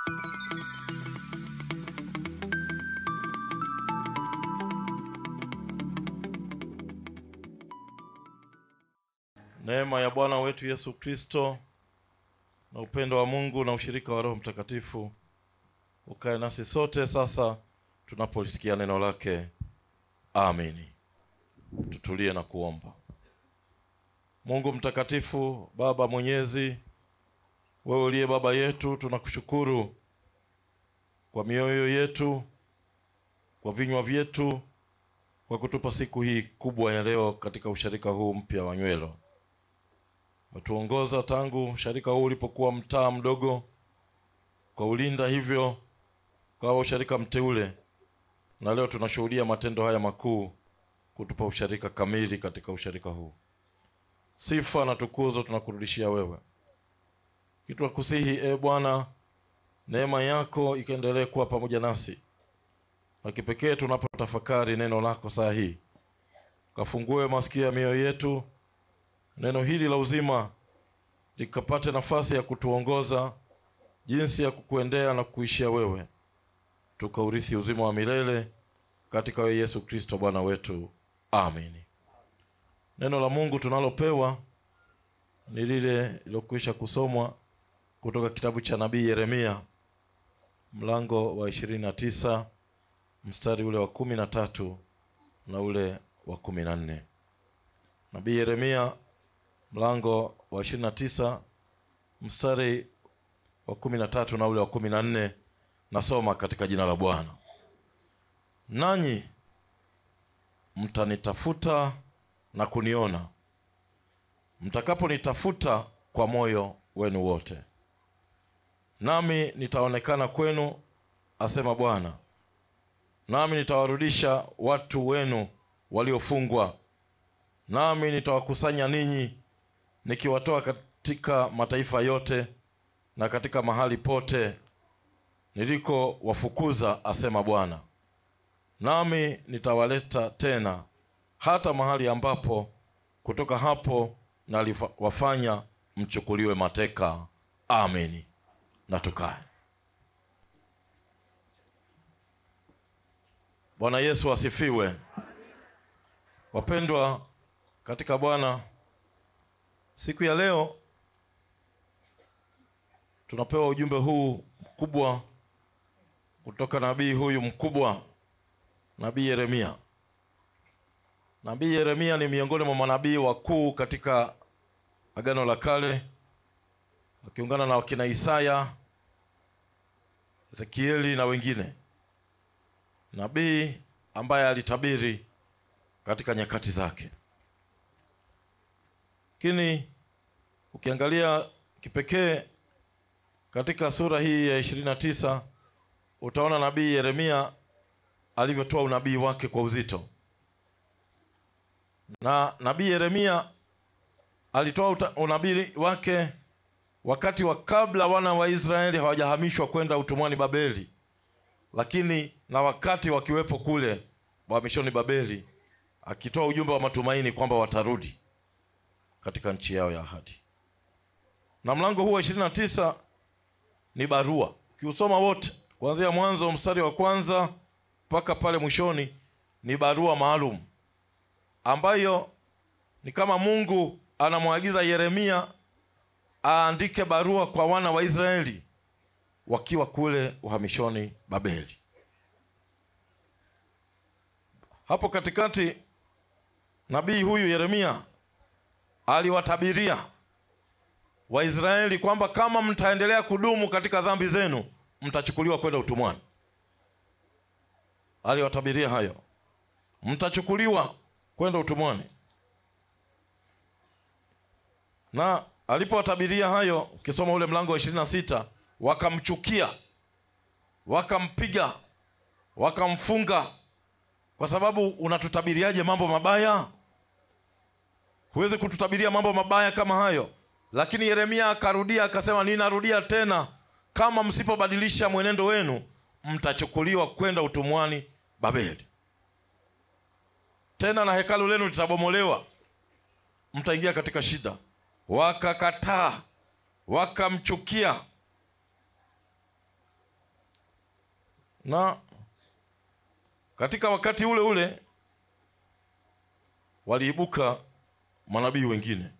Neema ya Bwana wetu Yesu Kristo na upendo wa Mungu na ushirika wa Roho Mtakatifu ukae nasi sote sasa tunapolisikia neno lake. Amini. Tutulie na kuomba. Mungu mtakatifu, Baba mwenyezi, wewe uliye baba yetu, tunakushukuru kwa mioyo yetu, kwa vinywa vyetu, kwa kutupa siku hii kubwa ya leo katika usharika huu mpya wa Nywelo. Umetuongoza tangu usharika huu ulipokuwa mtaa mdogo, kwa ulinda hivyo kwa usharika mteule, na leo tunashuhudia matendo haya makuu kutupa usharika kamili katika usharika huu. Sifa na tukuzo tunakurudishia wewe. Kitu nakusihi e Bwana, neema yako ikaendelee kuwa pamoja nasi, na kipekee tunapotafakari neno lako saa hii, kafungue masikio ya mioyo yetu, neno hili la uzima likapate nafasi ya kutuongoza jinsi ya kukuendea na kukuishia wewe, tukaurithi uzima wa milele katika wewe Yesu Kristo Bwana wetu. Amini. Neno la Mungu tunalopewa ni lile lilokwisha kusomwa kutoka kitabu cha nabii Yeremia mlango wa ishirini na tisa mstari ule wa kumi na tatu na ule wa kumi na nne. Nabii Yeremia mlango wa ishirini na tisa mstari wa kumi na tatu na ule wa kumi na nne. Nasoma katika jina la Bwana. Nanyi mtanitafuta na kuniona mtakaponitafuta kwa moyo wenu wote, nami nitaonekana kwenu, asema Bwana, nami nitawarudisha watu wenu waliofungwa, nami nitawakusanya ninyi, nikiwatoa katika mataifa yote na katika mahali pote niliko wafukuza, asema Bwana, nami nitawaleta tena hata mahali ambapo kutoka hapo naliwafanya mchukuliwe mateka. Amini. Na tukae. Bwana Yesu asifiwe. Wapendwa katika Bwana, siku ya leo tunapewa ujumbe huu mkubwa kutoka nabii huyu mkubwa, nabii Yeremia. Nabii Yeremia ni miongoni mwa manabii wakuu katika Agano la Kale, akiungana na wakina Isaya, Ezekieli na wengine, nabii ambaye alitabiri katika nyakati zake. Lakini ukiangalia kipekee katika sura hii ya ishirini na tisa utaona nabii Yeremia alivyotoa unabii wake kwa uzito na nabii Yeremia alitoa unabii wake wakati wa kabla wana wa Israeli hawajahamishwa kwenda utumwani Babeli, lakini na wakati wakiwepo kule wahamishoni Babeli, akitoa ujumbe wa matumaini kwamba watarudi katika nchi yao ya ahadi. Na mlango huu wa ishirini na tisa ni barua, ukiusoma wote kuanzia mwanzo mstari wa kwanza mpaka pale mwishoni, ni barua maalum ambayo ni kama Mungu anamwagiza Yeremia aandike barua kwa wana wa Israeli wakiwa kule uhamishoni Babeli. Hapo katikati nabii huyu Yeremia aliwatabiria Waisraeli kwamba kama mtaendelea kudumu katika dhambi zenu mtachukuliwa kwenda utumwani. Aliwatabiria hayo, mtachukuliwa kwenda utumwani. Na alipowatabiria hayo, ukisoma ule mlango wa ishirini na sita, wakamchukia, wakampiga, wakamfunga, kwa sababu unatutabiriaje mambo mabaya? Huwezi kututabiria mambo mabaya kama hayo. Lakini Yeremia akarudia akasema, ninarudia tena, kama msipobadilisha mwenendo wenu mtachukuliwa kwenda utumwani Babeli tena na hekalu lenu litabomolewa, mtaingia katika shida. Wakakataa, wakamchukia. na katika wakati ule ule waliibuka manabii wengine,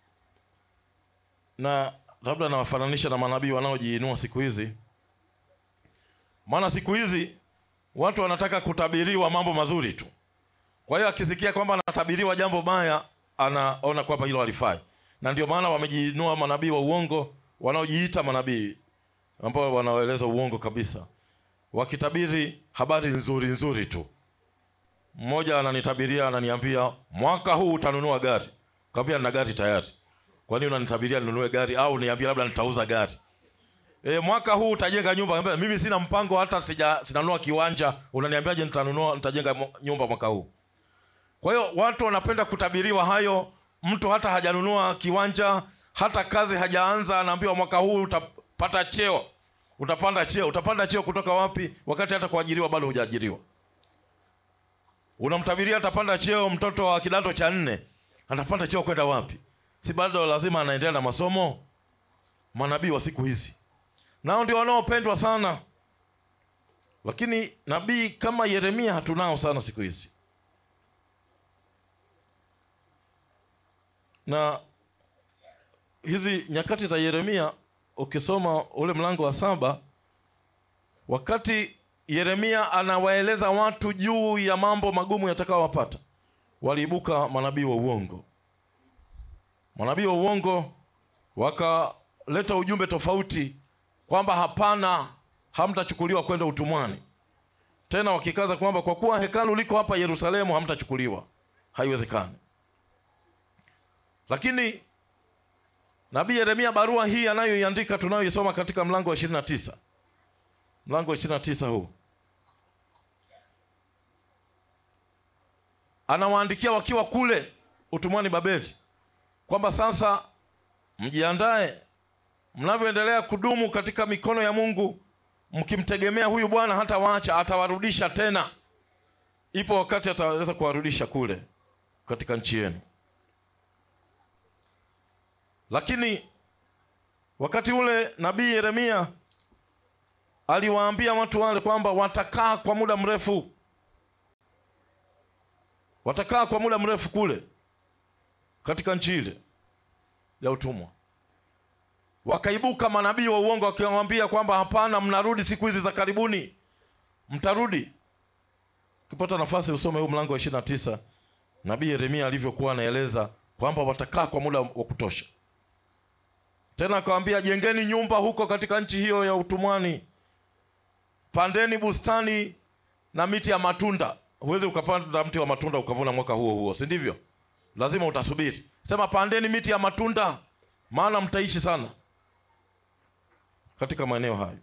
na labda nawafananisha na manabii wanaojiinua siku hizi, maana siku hizi watu wanataka kutabiriwa mambo mazuri tu. Kwa hiyo akisikia kwamba anatabiriwa jambo baya, anaona kwamba hilo halifai, na ndio maana wamejiinua manabii wa uongo wanaojiita manabii ambao wanaeleza uongo kabisa, wakitabiri habari nzuri nzuri tu. Mmoja ananitabiria ananiambia, mwaka huu utanunua gari. Kaambia nina gari tayari. Kwa nini unanitabiria ninunue gari au niambie labda nitauza gari? E, mwaka huu utajenga nyumba. Kaambia mimi sina mpango hata sija sinanunua kiwanja. Unaniambiaje nitanunua nitajenga nyumba mwaka huu? Kwa hiyo watu wanapenda kutabiriwa hayo. Mtu hata hajanunua kiwanja, hata kazi hajaanza, anaambiwa mwaka huu utapata cheo, utapanda cheo. Utapanda cheo kutoka wapi, wakati hata kuajiriwa bado hujaajiriwa? Unamtabiria atapanda cheo mtoto wa kidato cha nne, atapanda cheo kwenda wapi? Si bado lazima anaendelea na masomo? Manabii wa siku hizi nao ndio wanaopendwa sana, lakini nabii kama Yeremia hatunao sana siku hizi. Na hizi nyakati za Yeremia, ukisoma ule mlango wa saba, wakati Yeremia anawaeleza watu juu ya mambo magumu yatakayowapata, waliibuka manabii wa uongo. Manabii wa uongo wakaleta ujumbe tofauti kwamba hapana, hamtachukuliwa kwenda utumwani tena, wakikaza kwamba kwa kuwa hekalu liko hapa Yerusalemu hamtachukuliwa. Haiwezekani. Lakini nabii Yeremia, barua hii anayoiandika tunayoisoma katika mlango wa ishirini na tisa mlango wa ishirini na tisa huu anawaandikia wakiwa kule utumwani Babeli, kwamba sasa mjiandae, mnavyoendelea kudumu katika mikono ya Mungu, mkimtegemea huyu Bwana hata waacha, atawarudisha tena. Ipo wakati ataweza kuwarudisha kule katika nchi yenu. Lakini wakati ule nabii Yeremia aliwaambia watu wale kwamba watakaa kwa muda mrefu, watakaa kwa muda mrefu kule katika nchi ile ya utumwa. Wakaibuka manabii wa uongo wakiwaambia kwamba hapana, mnarudi siku hizi za karibuni, mtarudi. Ukipata nafasi usome huu mlango wa ishirini na tisa nabii Yeremia alivyokuwa anaeleza kwamba watakaa kwa muda wa kutosha. Tena akawaambia, jengeni nyumba huko katika nchi hiyo ya utumwani pandeni bustani na miti ya matunda. Huwezi ukapanda mti wa matunda ukavuna mwaka huo huo, si ndivyo? Lazima utasubiri. Sema pandeni miti ya matunda, maana mtaishi sana katika maeneo hayo.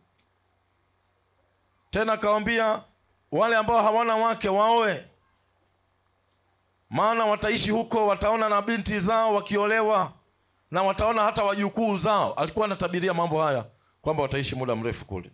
Tena akawambia wale ambao hawana wake waoe, maana wataishi huko, wataona na binti zao wakiolewa na wataona hata wajukuu zao. Alikuwa anatabiria mambo haya kwamba wataishi muda mrefu kule.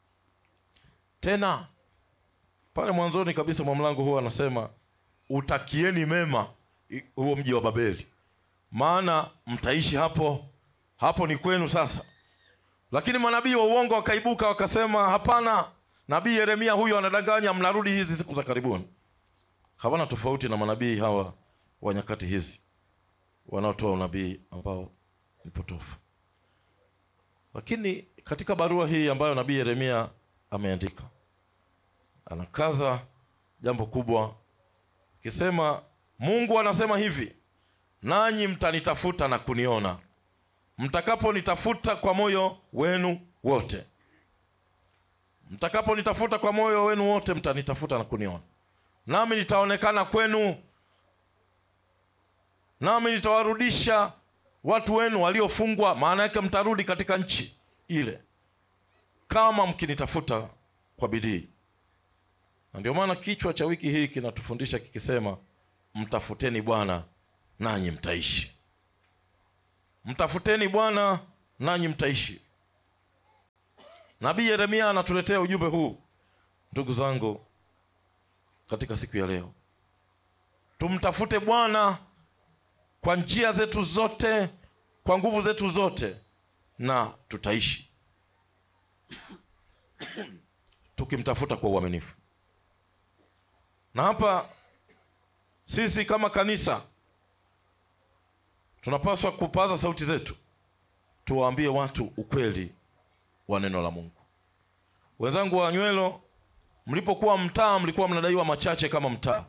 Tena pale mwanzoni kabisa mwa mlango huo anasema utakieni mema huo mji wa Babeli, maana mtaishi hapo, hapo ni kwenu sasa. Lakini manabii wa uongo wakaibuka wakasema, hapana, nabii Yeremia huyo anadanganya, mnarudi hizi siku za karibuni. Hawana tofauti na manabii hawa wa nyakati hizi wanaotoa unabii ambao ni potofu. Lakini katika barua hii ambayo nabii Yeremia ameandika anakaza jambo kubwa akisema, Mungu anasema hivi, nanyi mtanitafuta na kuniona mtakaponitafuta kwa moyo wenu wote. Mtakaponitafuta kwa moyo wenu wote, mtanitafuta na kuniona, nami nitaonekana kwenu, nami nitawarudisha watu wenu waliofungwa. Maana yake mtarudi katika nchi ile kama mkinitafuta kwa bidii. Na ndio maana kichwa cha wiki hii kinatufundisha kikisema, mtafuteni Bwana nanyi mtaishi. Mtafuteni Bwana nanyi mtaishi. Nabii Yeremia anatuletea ujumbe huu, ndugu zangu, katika siku ya leo. Tumtafute Bwana kwa njia zetu zote, kwa nguvu zetu zote, na tutaishi. tukimtafuta kwa uaminifu. Na hapa sisi kama kanisa tunapaswa kupaza sauti zetu, tuwaambie watu ukweli wa neno la Mungu. Wenzangu wa Nywelo, mlipokuwa mtaa mlikuwa mnadaiwa machache kama mtaa.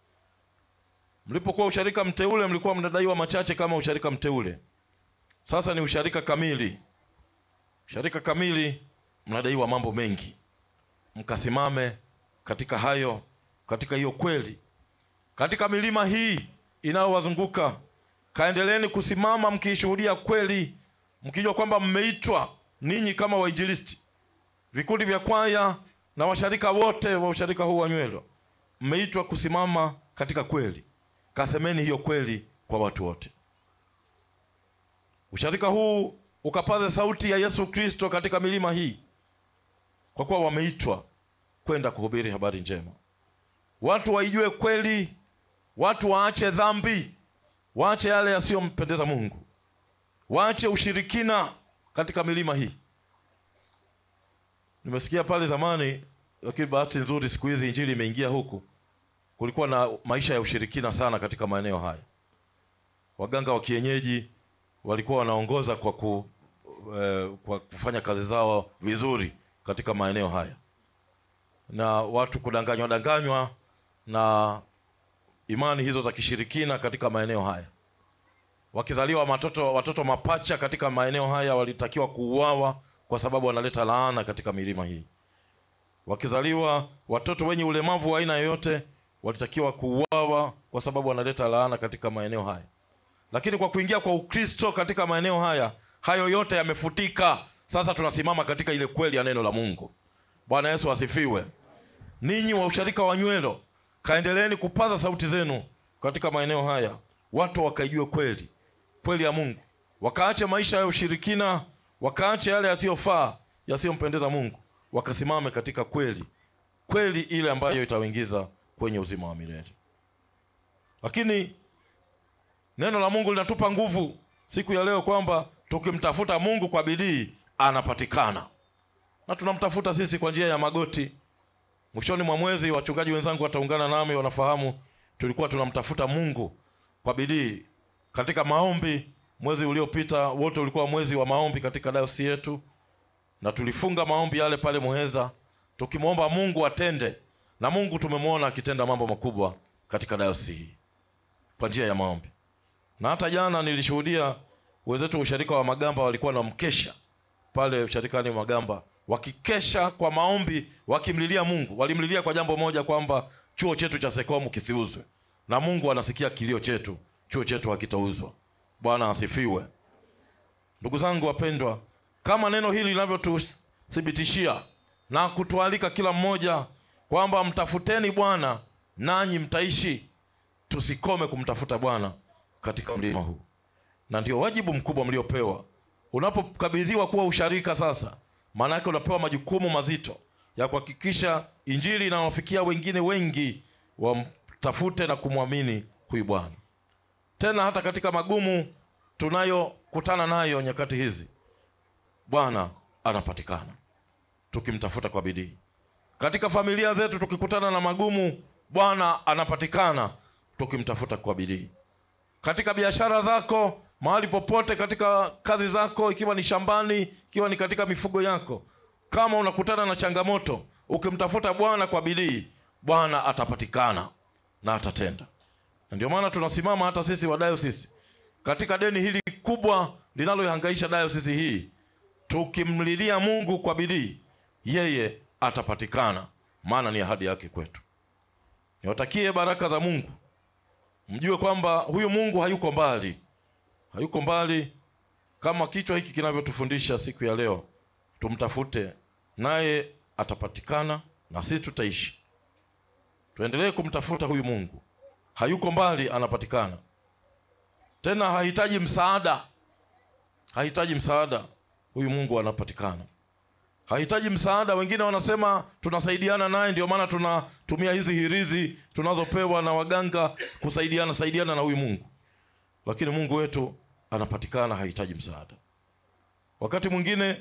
Mlipokuwa usharika mteule mlikuwa mnadaiwa machache kama usharika mteule. Sasa ni usharika kamili. Usharika kamili mnadaiwa mambo mengi. Mkasimame katika hayo, katika hiyo kweli, katika milima hii inayowazunguka kaendeleeni kusimama mkiishuhudia kweli, mkijua kwamba mmeitwa ninyi kama wainjilisti, vikundi vya kwaya na washarika wote wa usharika huu wa Nywelo, mmeitwa kusimama katika kweli. Kasemeni hiyo kweli kwa watu wote. Usharika huu ukapaze sauti ya Yesu Kristo katika milima hii, kwa kuwa wameitwa kwenda kuhubiri habari njema. Watu waijue kweli, watu waache dhambi, waache yale yasiyompendeza Mungu, waache ushirikina katika milima hii. Nimesikia pale zamani, lakini bahati nzuri siku hizi injili imeingia huku. Kulikuwa na maisha ya ushirikina sana katika maeneo haya. Waganga wa kienyeji walikuwa wanaongoza kwa, ku, eh, kwa kufanya kazi zao vizuri katika maeneo haya, na watu kudanganywa danganywa na imani hizo za kishirikina katika maeneo haya. Wakizaliwa watoto, watoto mapacha katika maeneo haya walitakiwa kuuawa kwa sababu wanaleta laana katika milima hii. Wakizaliwa watoto wenye ulemavu wa aina yoyote walitakiwa kuuawa kwa sababu wanaleta laana katika maeneo haya. Lakini kwa kuingia kwa Ukristo katika maeneo haya, hayo yote yamefutika. Sasa tunasimama katika ile kweli ya neno la Mungu. Bwana Yesu asifiwe. Ninyi wa usharika wa Nywelo, kaendeleeni kupaza sauti zenu katika maeneo haya, watu wakaijue kweli, kweli ya Mungu, wakaache maisha ya ushirikina, wakaache yale yasiyofaa, yasiyompendeza Mungu, wakasimame katika kweli, kweli ile ambayo itawaingiza kwenye uzima wa milele. Lakini neno la Mungu linatupa nguvu siku ya leo kwamba tukimtafuta Mungu kwa bidii anapatikana, na tunamtafuta sisi kwa njia ya magoti. Mwishoni mwa mwezi, wachungaji wenzangu wataungana nami, wanafahamu tulikuwa tunamtafuta Mungu kwa bidii katika maombi. Mwezi uliopita wote ulikuwa mwezi wa maombi katika dayosisi yetu, na tulifunga maombi yale pale Muheza tukimwomba Mungu atende, na Mungu tumemwona akitenda mambo makubwa katika dayosisi hii kwa njia ya maombi. Na hata jana nilishuhudia wenzetu wa usharika wa Magamba walikuwa na mkesha pale usharikani Magamba, wakikesha kwa maombi, wakimlilia Mungu. Walimlilia kwa jambo moja, kwamba chuo chetu cha Sekomu kisiuzwe, na Mungu anasikia kilio chetu, chuo chetu hakitauzwa. Bwana asifiwe. Ndugu zangu wapendwa, kama neno hili linavyotuthibitishia na kutualika kila mmoja kwamba mtafuteni Bwana nanyi mtaishi, tusikome kumtafuta Bwana katika mlima huu, na ndio wajibu mkubwa mliopewa. Unapokabidhiwa kuwa usharika sasa, maana yake unapewa majukumu mazito ya kuhakikisha injili inawafikia wengine wengi, wamtafute na kumwamini huyu Bwana. Tena hata katika magumu tunayokutana nayo nyakati hizi, Bwana anapatikana tukimtafuta kwa bidii. Katika familia zetu tukikutana na magumu, Bwana anapatikana tukimtafuta kwa bidii. Katika biashara zako, mahali popote, katika kazi zako, ikiwa ni shambani, ikiwa ni katika mifugo yako, kama unakutana na changamoto, ukimtafuta Bwana kwa bidii, Bwana atapatikana na atatenda. Na ndio maana tunasimama hata sisi wa dayosisi katika deni hili kubwa linaloihangaisha dayosisi hii, tukimlilia Mungu kwa bidii, yeye atapatikana, maana ni ahadi yake kwetu. Niwatakie baraka za Mungu, mjue kwamba huyu Mungu hayuko mbali, hayuko mbali kama kichwa hiki kinavyotufundisha siku ya leo. Tumtafute naye atapatikana, na sisi tutaishi. Tuendelee kumtafuta huyu Mungu, hayuko mbali, anapatikana. Tena hahitaji msaada, hahitaji msaada. Huyu Mungu anapatikana, hahitaji msaada. Wengine wanasema tunasaidiana naye, ndio maana tunatumia hizi hirizi tunazopewa na waganga kusaidiana saidiana na huyu Mungu, lakini Mungu wetu anapatikana, hahitaji msaada. Wakati mwingine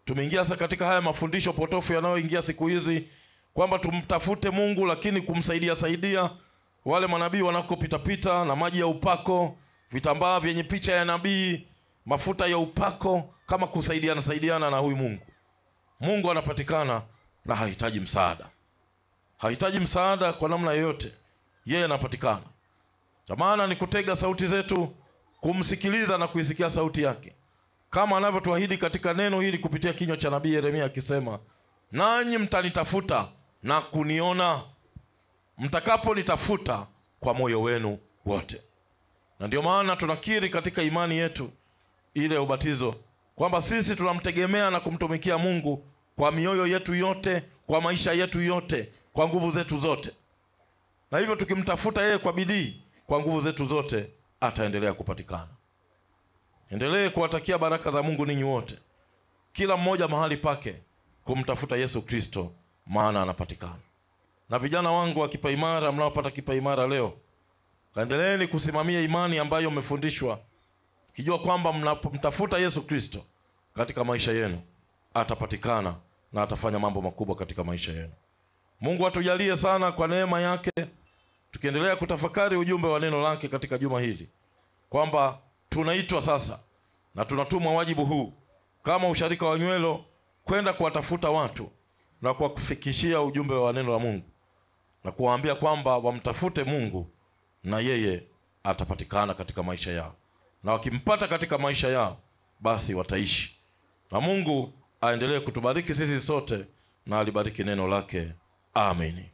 tumeingia sasa katika haya mafundisho potofu yanayoingia siku hizi kwamba tumtafute mungu lakini kumsaidia saidia wale manabii wanakopitapita na maji ya upako vitambaa vyenye picha ya nabii mafuta ya upako kama kusaidiana saidiana na huyu mungu mungu anapatikana na hahitaji msaada hahitaji msaada kwa namna yoyote yeye anapatikana cha maana ni kutega sauti zetu kumsikiliza na kuisikia sauti yake kama anavyotuahidi katika neno hili kupitia kinywa cha nabii yeremia akisema nanyi mtanitafuta na kuniona mtakaponitafuta kwa moyo wenu wote na ndio maana tunakiri katika imani yetu ile ya ubatizo kwamba sisi tunamtegemea na kumtumikia mungu kwa mioyo yetu yote kwa maisha yetu yote kwa nguvu zetu zote na hivyo tukimtafuta yeye kwa bidii kwa nguvu zetu zote ataendelea kupatikana endelee kuwatakia baraka za mungu ninyi wote kila mmoja mahali pake kumtafuta yesu kristo maana anapatikana na vijana wangu wa kipaimara mnaopata kipaimara leo kaendeleeni kusimamia imani ambayo mmefundishwa kijua kwamba mnapomtafuta yesu kristo katika maisha yenu atapatikana na atafanya mambo makubwa katika maisha yenu mungu atujalie sana kwa neema yake tukiendelea kutafakari ujumbe wa neno lake katika juma hili kwamba tunaitwa sasa na tunatumwa wajibu huu kama usharika wa nywelo kwenda kuwatafuta watu na kuwafikishia ujumbe wa neno la mungu na kuwaambia kwamba wamtafute mungu na yeye atapatikana katika maisha yao na wakimpata katika maisha yao basi wataishi na mungu aendelee kutubariki sisi sote na alibariki neno lake amini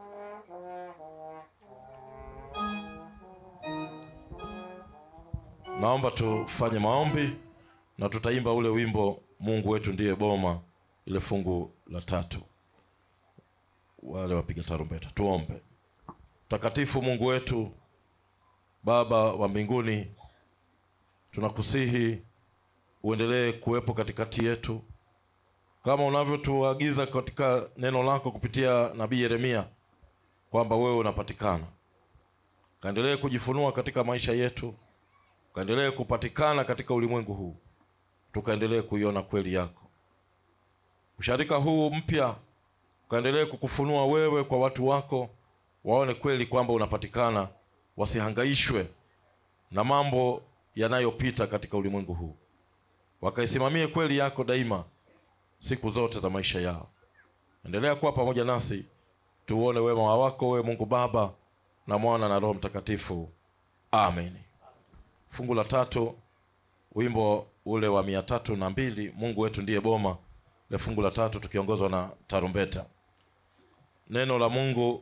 naomba tufanye maombi na tutaimba ule wimbo mungu wetu ndiye boma ile fungu la tatu wale wapiga tarumbeta tuombe mtakatifu mungu wetu baba wa mbinguni tunakusihi uendelee kuwepo katikati yetu kama unavyotuagiza katika neno lako kupitia nabii yeremia kwamba wewe unapatikana kaendelee kujifunua katika maisha yetu kaendelee kupatikana katika ulimwengu huu tukaendelee kuiona kweli yako usharika huu mpya ukaendelee kukufunua wewe kwa watu wako waone kweli kwamba unapatikana wasihangaishwe na mambo yanayopita katika ulimwengu huu wakaisimamie kweli yako daima siku zote za maisha yao endelea kuwa pamoja nasi tuuone wema wako wewe mungu baba na mwana na roho mtakatifu amen fungu la tatu wimbo ule wa mia tatu na mbili mungu wetu ndiye boma le fungu la tatu tukiongozwa na tarumbeta neno la mungu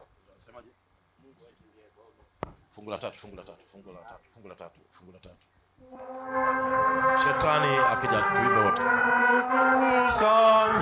fungu la tatu fungu la tatu fungu la tatu fungu la tatu fungu la tatu shetani akija tuimbe wote kusanya